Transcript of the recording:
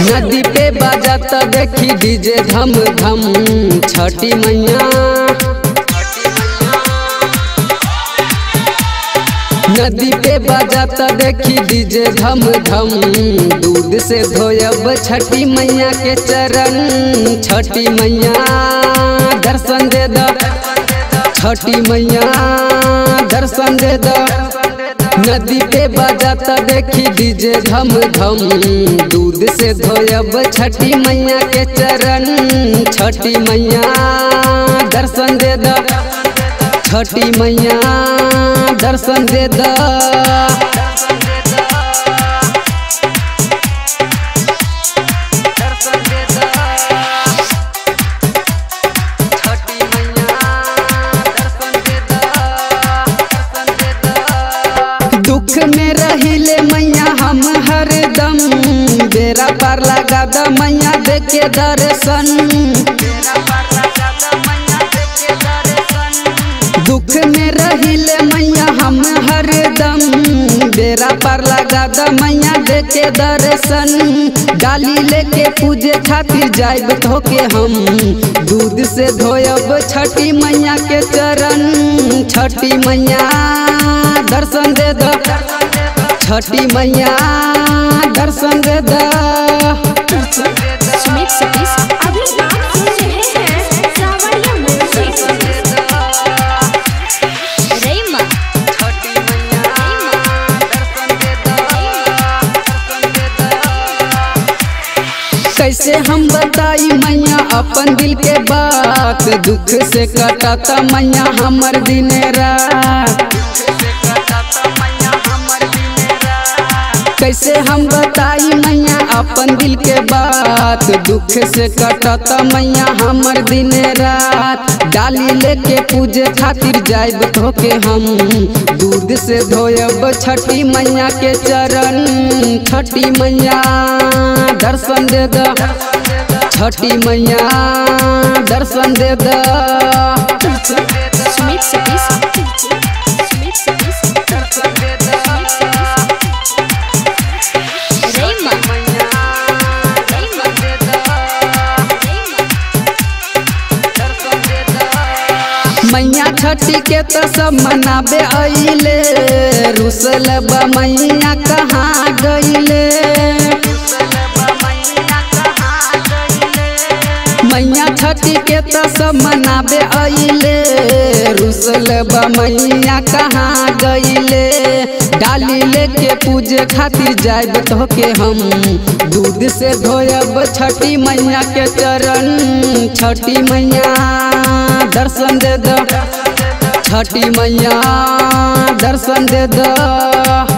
नदी पे बाजत देखी डीजे धम धम छठी मैया नदी पे बाजत देखी डीजे धम धम दूध से धोयब छठी मैया के चरण छठी मैया दर्शन दे द छठी मैया दर्शन दे द नदी पे बाजत देखी डीजे धम धम दूध से धोयब छठी मैया के चरण छठी मैया दर्शन दे द छठी मैया दर्शन दे द दुख में रहिले मैया हम हरदम बेरा पार लगा द मैया देखे दर्शन दुख में रहिले मैया हम हरदम बेरा पार लगा द मैया देखे दर्शन डाली लेके पूजे खातिर जाइब धोके हम दूध से धोयब छठी मैया के चरण छठी मैया दर्शन दे द छठी मैया दर्शन दे द सुमित सतीश अभी आप सुन रहे हैं सावरिया म्यूजिक रईमा कैसे हम बताई मैया अपन दिल के बात दुख से कटाता मैया हमर दिन रात कैसे हम बताई मैया अपन दिल के बात दुख से कटता मैया हमर दिन रात डाली लेके पूजे खातिर जाइब धोके हम दूध से धोयब छठी मैया के चरण छठी मैया दर्शन दे द छठी मैया दर्शन दे द सुमित सतीश सुमित सतीश रईमा रईमा मैया छठी के तो सब मनाबे अइले रुसल बा मैया कहाँ गइले मैया छठी के तो सब मनाबे अइले रुसल बा मैया कहाँ गइले डाली लेके पूजे खातिर जाइब धोके हम दूध से धोयब छठी मैया के चरण छठी मैया दर्शन दे द छठी मैया दर्शन दे द